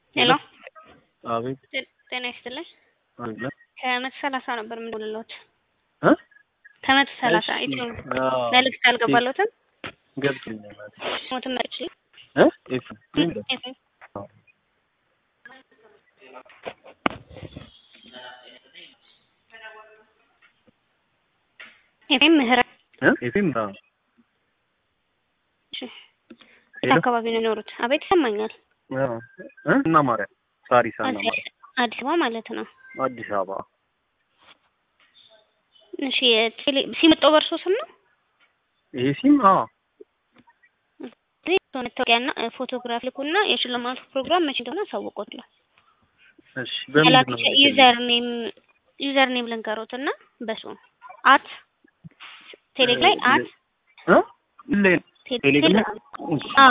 ሄሎ አቤት ጤና ይስጥልኝ። አለ ከመቶ ሰላሳ ነበር የምደውልልዎት። እ ከመቶ ሰላሳ እሺ፣ ኢትዮ አዎ፣ መልዕክት አልገባልዎትም? ገብቶኛል። ሞትም መርጭ እ ኤፍ አዎ። ኤፍኤም ምህረት እ ኤፍኤም አዎ። እሺ፣ የት ሄሎ አካባቢ ነው የኖሩት? አቤት ይሰማኛል። አዎ እ እና ማርያም ሳሪስ እና አዲስ ማርያም አዲስ አበባ ማለት ነው። አዲስ አበባ እሺ የቴሌ ሲመጣው በእርሶ ስም ነው? ይሄ ሲም አዎ እዚህ መታወቂያና ፎቶግራፍ ልኩና የሽልማቱ ፕሮግራም መቼ እንደሆነ አሳውቆታል። እሺ በምንድን ነው ዩዘር ኔም ዩዘር ኔም ልንገሮት እና በሱ አት ቴሌግ ላይ አት እ ሌ- ቴሌግራም አዎ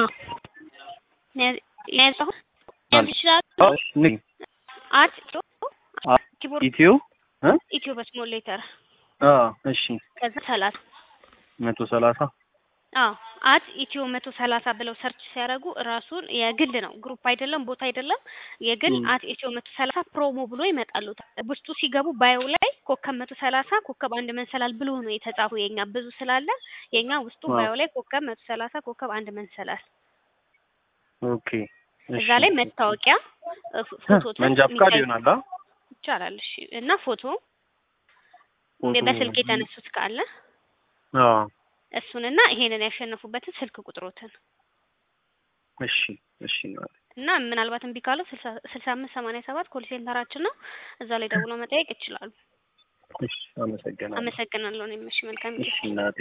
ያዛሁ ይችላል አዎ ንግ አት አ- ኪቦርድ ኢትዮ እ ኢትዮ በስሞል ሌተር አዎ እሺ ከዛ ሰላሳ መቶ ሰላሳ አዎ አት ኢትዮ መቶ ሰላሳ ብለው ሰርች ሲያደርጉ ራሱን የግል ነው ግሩፕ አይደለም ቦታ አይደለም የግል ም። አት ኢትዮ መቶ ሰላሳ ፕሮሞ ብሎ ይመጣሉ ውስጡ ሲገቡ ባዮ ላይ ኮከብ መቶ ሰላሳ ኮከብ አንድ መንሰላል ብሎ ነው የተጻፉ የኛ ብዙ ስላለ የኛ ውስጡ አዎ። ባዮ ላይ ኮከብ መቶ ሰላሳ ኮከብ አንድ መንሰላል ኦኬ እዛ ላይ መታወቂያ እ ፎ- ፎቶ መንጃ ፍቃድ ይሆናል አ ይቻላል እሺ እና ፎቶ ፎቶ- በስልክ የተነሱት ካለ አዎ እሱንና ይሄንን ያሸነፉበትን ስልክ ቁጥሮትን እሺ እሺ ነው እና ምናልባት እምቢ ካለው ስልሳ አምስት ሰማንያ ሰባት ኮል ሴንተራችን ነው። እዛ ላይ ደውሎ መጠየቅ ይችላሉ። እሺ አመሰግናለሁ አመሰግናለሁ። እኔም እሺ መልካም ጊዜ እሺ እናቴ